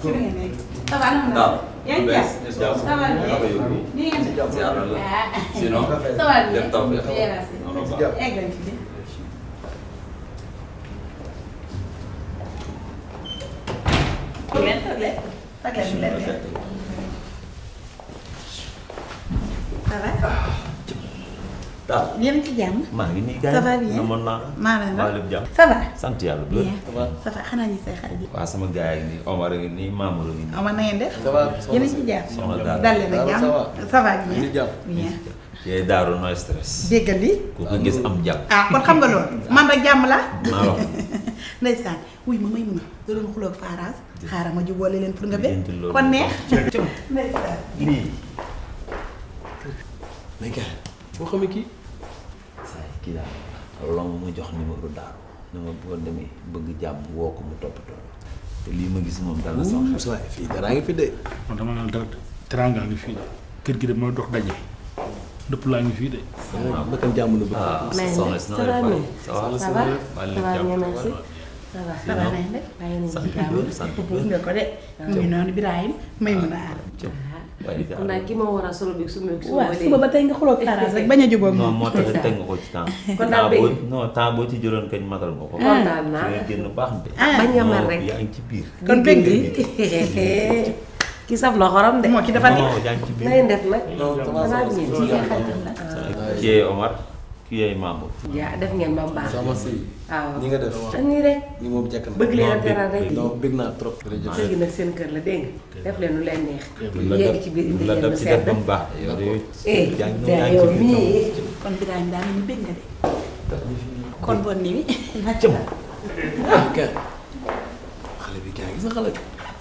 ci li ngeen nekk. ça va nan la. Daaw. yaa ngi bees jàpp. jàpp. ça va bien. Naka yóbbu? ni ngeen def. Ziar la. ah. Sinon. ça va bien. Lépp taw bi. bien merci. Non, non, baax. egg leen ci biir. toog leen toog leen. toog leen bu leen leen. ça va. daal yéen ci jàmm. maa ngi nii gars Ça va bien. yi namoon naa la. maa leen waa la. lépp jàmm. ça va. sant yàlla bu bien. wér. ça va xanaa ñu say xarit yi. waa sama gars yi nii Omar a ngi nii Mamour a ngi nii. Omar na ngeen def. Ça va, yéen a ci jàmm. Soxna Daara. dal leen ak Ça jàmm. va. ça va Ñu ngi bien. jàmm. bien. yee daaru no stress. déggal li. ku ko gis am jàmm. ah kon xam nga loolu man rek jàmm la. maa wax ndeysaan wuy ma may mun a da doon xuloo ak Faraz xaaral ma jubboole leen pour nga be Lijjanti loolu. kon neex. ndeysaan. lii. mais gars foo xamee kii. saa yi kii daal long mu jox numéro daaru na ma boo demee bëgg jàmm woo ko mu toppatoo la te lii ma gis moom dal na sama xel. Ouh waaye fii daraa ngi fi de. man dama naan dara teranga ngi fii de kër gi de mooy dox daje dëpp laa ngi fii de. waaw naka jàmm na bëgg. ah Mais soxna si na ça la va, def mais ça va ça va maa ça ngi va jàmm bien merci ça va ça va nañ de. bàyyi nañ sant ci bu jàmm wér sant bu gis wér. nga ko de. mu ngi noonu Ibrahima may mun a aar. waaye kon nag ki ma war a solo bi su ma su ma waaw suba ba tey nga xuloo ak Faraz rek bañ a jubóog non moom. moo tax teg nga ko ci temps. Kon daal temps boo dégg non temps boo ci jëloon kañ matal nga ko. kontaan su naa ngeen génn baax na. Ah. bañ nga mar Non, rek yaa ngi ci biir. kon bëgg ki saf la xorom de moo ki dafa neex. non yaa ngi ci biir. nay def nag non ça va xanaa ça va. bien kii kay xaritam la. kii yee Omar kii yee Mamour. yaa def ngeen ba mu baax sama si. waaw ñi nga def. te nii rek ñi moom jekk na. bëgg leen a Non, teral rek non bëgg naa trop. jërëjëf. kër gi nag seen kër la dégg nga def leen lu leen neex la yéegi def ci biir indi la leen def lu ci def sedd ba mu baax. yow de eh yaa ngi yaa yaa ngi yow ci biir. mii kon Ibrahima daa mel ni bëgg nga de. kon bon ni wi. ah gars xale bi gars gis nga xale bi.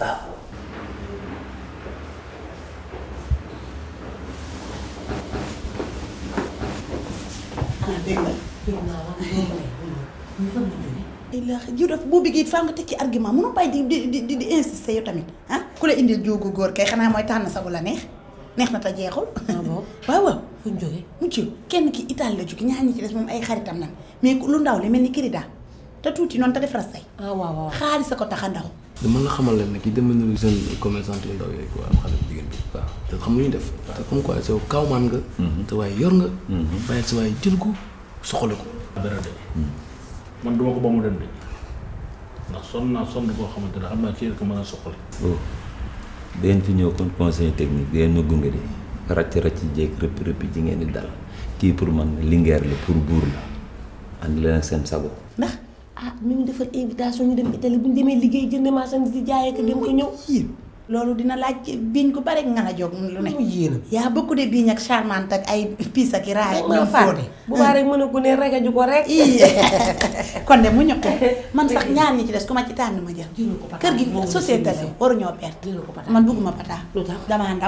ay la jiw daf boo bëggee faa nga teg ci argument mënoo bàyyi di di di di insister yow tamit ah ku la indil jóogu góor kay xanaa mooy tànn sa bu la neex neex na te jeexul. ah bon waaw waaw. fu ñu jógee mu ci kenn ki Italie la jóge ñaar ñi ci des moom ay xaritam nan mais lu ndaw li mel ni Kirida te tuuti noonu te def rasay ah waaw waaw xaalis a ko tax a ndaw. dama la xamal leen ne kii dem nañu jeune commerçant yu ndaw yooyu quoi xale bu jigéen bi waaw te xam lu ñu def te comme quoi yow kawmaan nga te waaye yor nga waaye sa waaye jël ko soxla ko dara de man duma ko ba mu dem de ndax sonn naa sonn koo xamante ne xam naa ci ko mën a soxla. oh da ngeen fi ñëw kon conseil technique da ngeen ma gunge de ràcc ràcc jéeg rëpp rëpp ji ngeen di dal kii pour man lingeer la pour buur la ànd leen ak seen sago. ndax ah mi ngi defal invitation ñu dem Italie bu ñu demee liggéey jënd marchandise di jaayee ko dem ko ñëw. yéen loolu dina laaj biiñ ko bare nga la jóg lu ne. mu yéenam. yaa beaucoup de biiñ ak charmante ak ay piis ak i raay ak maa ñoom fàtte fóode. bu baax rek mën a gune regaju ko rek. ii kon de mu ñu ko man sax ñaar ñi ci des ku ma ci tànn ma jël. jëlal ko pata kër gi moom société la la waruñoo perte. jëlal ko pata man bëgguma pata. lu tax damaa ndaw.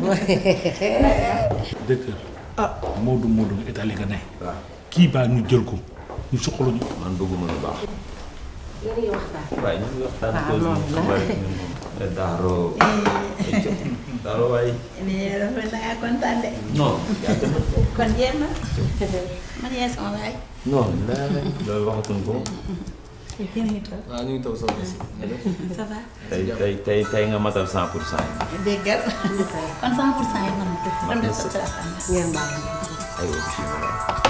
directeur ah Modou Modou Italie nga ne. waaw kii baa ñu jël ko ñu soxla ñu. man bëgguma lu baax. yéen a ngi waxtaan. waaye ñu ngi waxtaan waaw cause noonu bi la. xam nga rek ñun moom ne daaro daaro waaye nii dafa da ngaa kontaan de. non yàgg na kon jéem na. man yaay sama waay. non daa loolu waxatuñ ko yéen a ngi toog. waaw ñu ngi taw soxna si ça va. tey tey tey tey nga matal cent pour cent yi déggal. kon 100 pour cent yi man ko. kon def sa classe am na. ngeen baal ay bismillah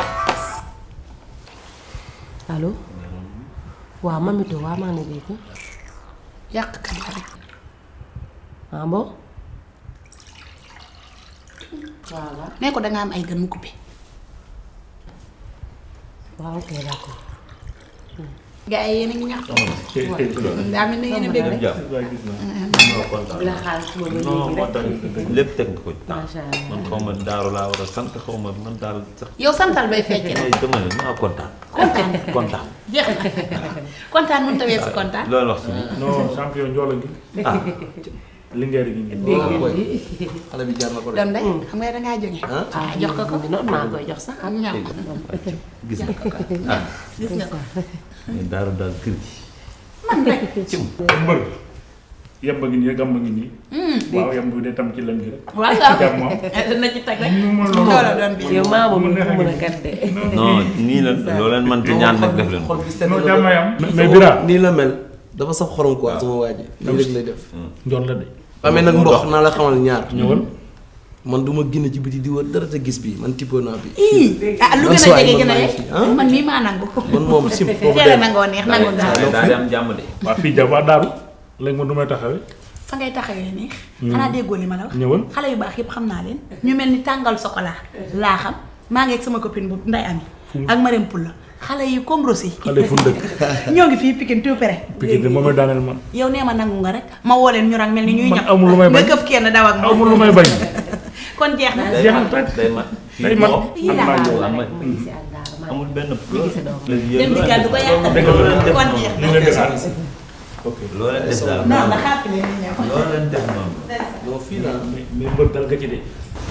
allo waaw mamito waaw maa ngi dégg yàq kat la rek. ah bon voilà nee ko da nga am ay gën mu coupé. waaw ok d'accord gars yi yéen a ngi ñaxtu. daa mel ni yéen a bëgg rek. jàpp non kontaan bu la xaar suba ba non léegi moo tax rek lépp teg nga ko ci temps Macha Allah. man xaw ma daaru laa war a sant xaw ma man daal sax yow santal bay fecc rek. ay dama ne maa kontaan kontaan kontaan jeex na kontaan mënut a weesu kontaan. loolu wax ci ni non champion Ndiola ngi. ah Linguère gi ngi. dégg boy ngeen di xale bi jaar na ko de doom day xam nga dangaa jóge. ah ah jox ko ko noonu maa koy jox sax am ñam gis nga ah gis nga ko. mais daaru daal kër gi man rek. mbër yemb ngi nii gàmb ngi nii. waaw yemb bi day tam ci lem gi rek. waaw waaw jàmm moom. na ci teg rek. ñu mën loolu. loola doon bi. yow maa moom mu mën a kat de non nii la loo leen man ci ñaan nag def leen ko xol bi sedd non na jàmm ba- yam mais Bira nii la mel dafa saf xorom quoi sama waa ji lii rek lay def njool la de amee nag mboq naa la xamal ñaar ñëwal man du ma génn ci biti di wër dara te gis bi man tippoo naa bi ii ah lu Man gën a suwaay jege man gën a maa ngi yegg fi, ah. man mii maa nangu man moom sim foofu teel a dem nangoo neex nangoo daa gaaw daa di am jàmm de waa fii ja waa daaru léegi man du may taxawee fa ngay taxawee neex xanaa déggoo li ma la wax ñëwal xale yu baax yëpp xam naa leen ñu mel ni tàngal chocolat laa xam maa ngi ak sama copine bu nday ami ak Marème Poula xale yi comme Rossi xale fu dëkk ñoo ngi fii Pikine tout près Pikine de moom la daaneel man yow nee ma nangu nga rek ma woo leen ñu rang mel ni ñuy Man ñam amul lu may bañ. nga këf kenn daw ak amul moom lu may bañ kon jeex na day jeex na mat tàkk. day mat day mat Yii am laa naa xam. ñëw am amul benn dem di gàddu ko yàq kon jeex ñu leen di xaar ok loo leen def daal non na xàpp leen ñu ñëw loo leen def noonu non fii laa mais mais mbër dal nga ci de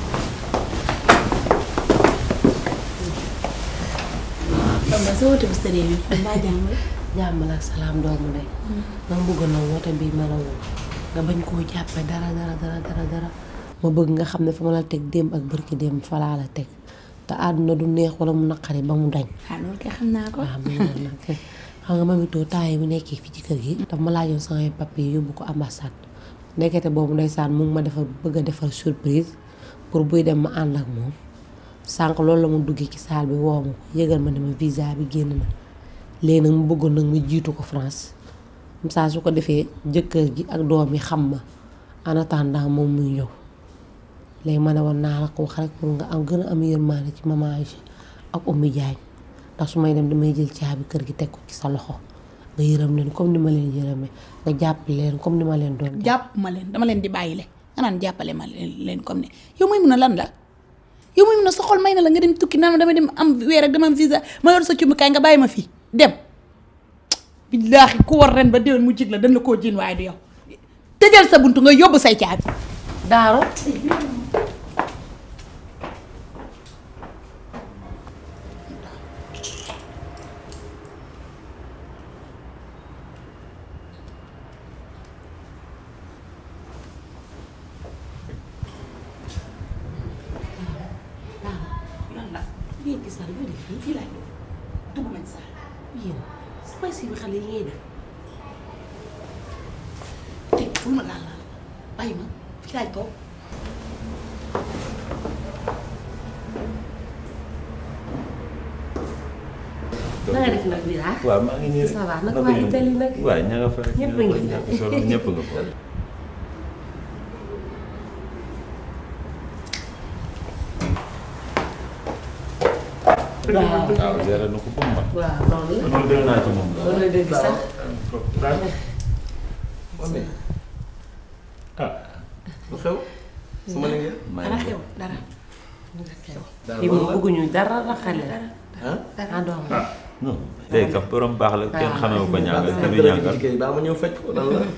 kon ba sa woote bu sëree bi mbaa jàmm la jàmm la ak salaam doomu ndey ma bëgg na woote bii ma la woo nga bañ koo jàppe dara dara dara dara dara ma bëgg nga xam ne fa ma la teg démb ak bërki démb fa laa la teg te àdduna du neex wala mu naqari ba mu dañ ah loolu kay xam naa ko waaw mu ngi nag xam nga mami too temps yi mu nekkee fii ci kër gi daf ma laajoon samay papier yóbbu ko ambassade nekkete boobu ndeysaan mu ngi ma defar bëgg a defar surprise pour buy dem ma ànd ak moom sànq loolu la mu duggee ci saal bi woo ma ko yëgal ma ne ma visa bi génn na léegi nag mu bëggoon nag ma jiitu ko France comme ça su ko defee jëkkër ji ak doom yi xam ma en attendant moom muy ñëw léegi ma ne woon naa la ko wax rek pour nga am gën a am yërmaande ci maman Aïcha ak Oumy Diagne ndax su may dem damay jël caabi kër gi teg ko ci sa loxo nga yërëm leen comme ni ma leen yërëmee nga jàppale leen comme ni ma leen doon jàpp. jàpp ma leen dama leen di bàyyi le nga naan jàppale ma leen leen comme ne yow may mun a lan la yow may mun a sa xol may na la nga dem tukki naan ma dama dem am weer ak dama am visa ma yor sa cumbukaay nga bàyyi ma fii dem billaahi ku war ren ba déwén mu jig la dañ la koo jiin waaye du yow tëjal sa buntu nga yóbbu say caabi Daaro lan la lii gis naa lu def fii fii laay dugg nañ sax yéen sama si bi xale yi ngay def teg bul ma laal laal bàyyi ma fii laay toog na nga def nag bi laa waaw maa ngi nii rek. Ça va, naka Naka waa ñu- Italie nag? waaw ña nga fa rek. Ñëpp ña a nga ngi fa, fi. ñàkk solo ñëpp nga fa. waaw waaw géré na ko ba mu mat. waaw loolu la loolu dégg naa ci moom. loolu la dëgg sax daal amee ah lu xew sama liggéey maa dara ngi xew dara daal fii moom bëgguñu dara raxale ah ah doom non léegi kaf borom baax la kenn xamee ko ñàngal te du ñàngal. liggéey daa ma ñëw fecc ko lan la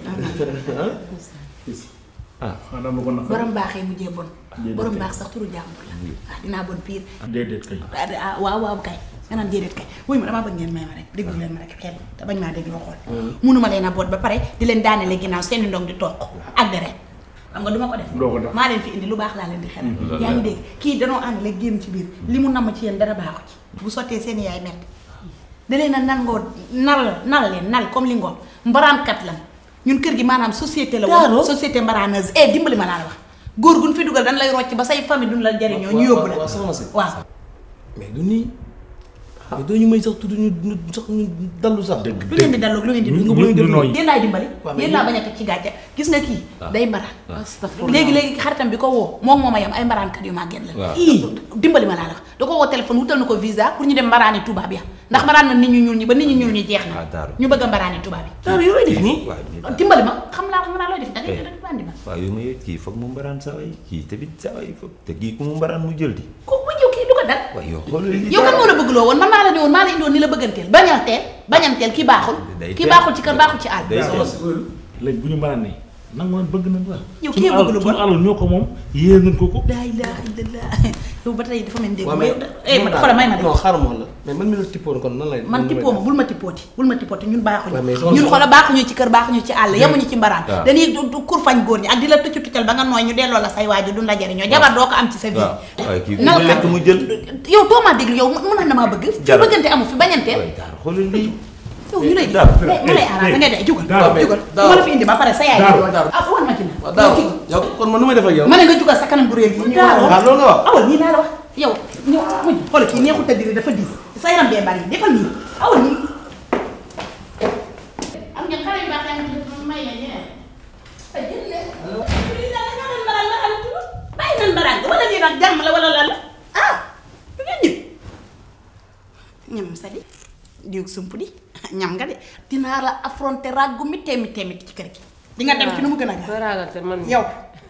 ah xanaa ma ko naqari borom baaxee mujjee bon Déedéet borom kay. baax sax turu jàmbur la waaw dinaa bon pire déedéet kay ah ah, waaw waaw kay nga naan déedéet kay wuy ma damaa bëgg ngeen may ma rek déglu leen ma rek xel te bañ maa dégloo xool munuma leen a boot ba pare di leen daanele ginnaaw seeni ndong di toog ak deret xam nga duma ko def doo ko def. maa leen fi indi lu baax laa leen di xelal yaa ngi dégg kii danoo ànd léegi génn ci biir li mu namm ci yéen dara baaxu ci bu sottee seen yaay metti da leen a nangoo nal nal leen nal comme li ngoon mbaraankat lan ñun kër gi maanaam société la Daaro. woon société mbaraaneuse eh dimbali ma laa la wax góor gu ñu fi dugal dañ lay rocc ba say famille duñ la jariñoo ñu yóbbu la waaw soxna si waaw mais du nii mais doo ñu may sax tudd ñu ñu sax ñu dallu sax dëgg lu ngeen di dalloog lu ngeen di ñu dund ñu ñu nooy yéen laay dimbali Waaw, mais yéen laa bañ a teg ci gàcce gis nga kii day mbaraan astafurlah léegi léegi xaritam bi ko woo moom mooma yam ay mbaraankat yu màgget la Waaw. ii dimbali ma laa la wax da ko woo téléphone wutal na ko visa pour ñu dem mbaraani tubaab ya ndax mbaraan na nit ñu ñuul ñi ba nit ñu ñuul ñi jeex Ah, na Daaru. ñu bëgg a mbaraani tubaab yi Daaro yow lay def nii waaw mais dimbali ma xam laa xam naa looy def da ngay Eh. def bandi ma waaw yow ma yëg kii foog mu mbaraan saa waay kii tamit saa waay foog te kii ku mu mbaraan mu jël di. ko bu jëw kii du ko dal waaw yow xoolal lii yow kan moo la bëgg loo woon man maa la ne woon maa la indi woon ni la bëgganteel bañanteel bañanteel kii baaxul Day kii teel. baaxul ci kër baaxul ci àll day soxna teel. si loolu léegi bu ñu mën a ne nangu nañ bëgg nañ waaw Yow suñu kii bëgg alal- lu bon. suñu alal ñoo ko moom yéen nañ ko ko laa ilaaha illallah yow ba tey dafa mel ni dégg waaw ma mais yow da eh ma xoolal may ma de non xaaral ma wax la mais man mi la tippoon kon nan lay man tippoo ma bul ma tippooti bul ma tippooti ñun baaxuñu Ouais, mais soxna ñun si- xoola baaxuñu ci kër baaxuñu ci àll yemuñu ci mbaraan waaw. dañuy du- du kurfañ góor ñi ak di la tuccu tuccal ba nga nooy ñu delloo la say waajur duñ la jariñoo jabar doo ko am ci sa vie waaw waaye kii ku Nal mu lekk mu jël. yow too maa déglu yow mun na damaa bëgg fi Jaral. bëggante amu fi bañanteel waaye daal xoolal lii. yow ñu lay Dara, ma lay arrangé nga dee jugal Dara, jugal Dara. ma la fi indi ba pare sa yaay Dara, jugal Dara. ah wan ma ci na waaw daaw yow kon man nu may def ak yow. ma ne nga jugal sa kanam bu réer yi ñu waaw wax loolu nga wax. awal nii naa la wax yow ñëw muñ xool kii neexut a diri dafa diis sa yaram bee bari defal nii awal nii am ngeen xale yu baax yaa ngi may leen ñeneen ay jël leen lii daal dañoo doon mbaraan mbaraan tudd bàyyi nan mbaraan wala lii nag jàmm la wala lan la ah du ngeen ñëw ñam sa di diw sump di ñam nga de dinaa la affronter ràggu mi teemi teemi ci kër gi di nga dem ci nu mu gën a koy gaaw ragal te man yow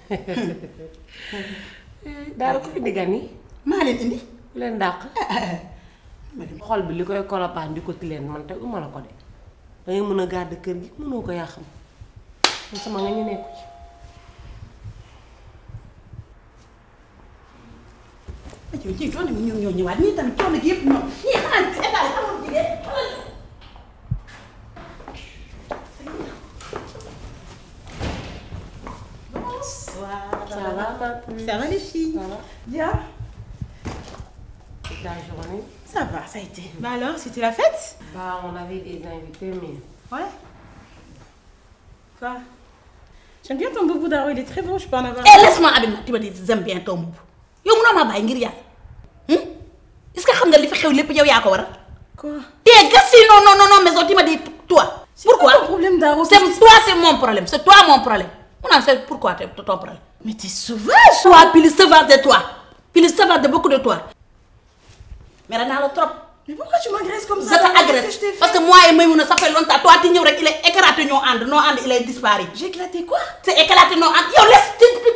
daal ko fi diggan yi maa leen indi ku leen dàq ma dem xol bi li koy kolopaan di ko ti leen man te uma la ko de dangay mën a gàdd kër gi mënoo ko yaa xam man sama nga ñu nekku ci yow ci coono bi ñoom ñoo ñëwaat ñii tamit coono gi yëpp ñoom ñii xanaa ci état yi amul jigéen xoolal Bonsoir. ça va ma puce Ça va les filles Ça va Bien. toute la journée Ça va, ça a été. Bah alors, c'était la fête bah on avait des invités mais Ouais. Quoi J'aime bien ton boubou d'aro, il est très bon, je peux en avoir. Eh, laisse-moi Abima, tu me dis, j'aime bien ton boubou. yow munoo maa bàyyi ngir yàlla. Hum? Est-ce que xam nga li fi xew lépp yow yaa ko waral Quoi T'es gassi non non non non maison, tu me dis toi. C'est quoi Pourquoi ton problème d'aro C'est toi, c'est mon problème. C'est toi mon problème. Non, c'est pourquoi t'es- ton problème. Mais t'es sauvage Toi, plus sauvage de toi. Plus sauvage de beaucoup de toi. Mais là, le trop. Mais pourquoi tu m'agresses comme Je ça Daro Qu'est-ce que t'agresse. je t'ai fait Parce que moi et Maïmouna, ça fait longtemps. Toi, tu es il est éclaté, non, and, non, and, il est disparu. J'ai éclaté quoi C'est éclaté, non, and. Yo, laisse, tu, tu